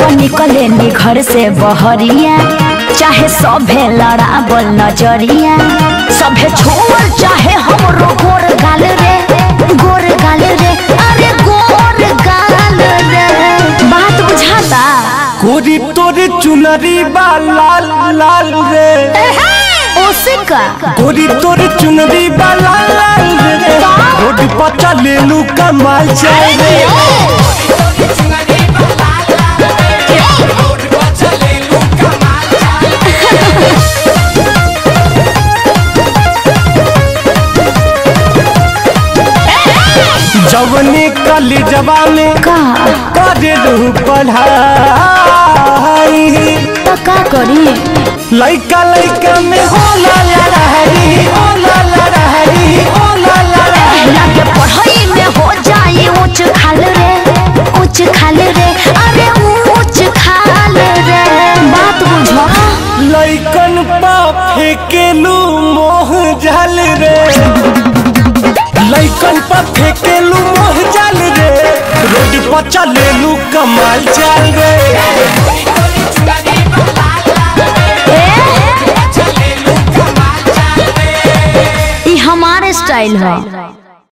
निकले नी घर से बहरिया चाहे सभे लड़ाबल नजरिया सभे छोड़ चाहे हमरो गोर गाल रे गोर गाल रे अरे गोर गाल रे बात बुझाता कोरी तोरे चुनरी बा लाल लाल रे ओसे का कोरी तोरे चुनरी बा लाल लाल रे रोड पर चलेलू कमाल चाय रे जवनी कली जवा में का करे रहू पढ़ाई तो का करी लइका लइका में होला लड़ाई होला लड़ाई होला लड़ाई लागे पढ़ाई में हो जाए ऊंच खाल रे ऊंच खाल रे अरे ऊंच खाल रे बात बुझो लइकन पा फेकेलू मोह जल रे लइकन पा फेकेलू मोह जल रे रोड पर चलेलू कमाल चल रे ई हमारे स्टाइल है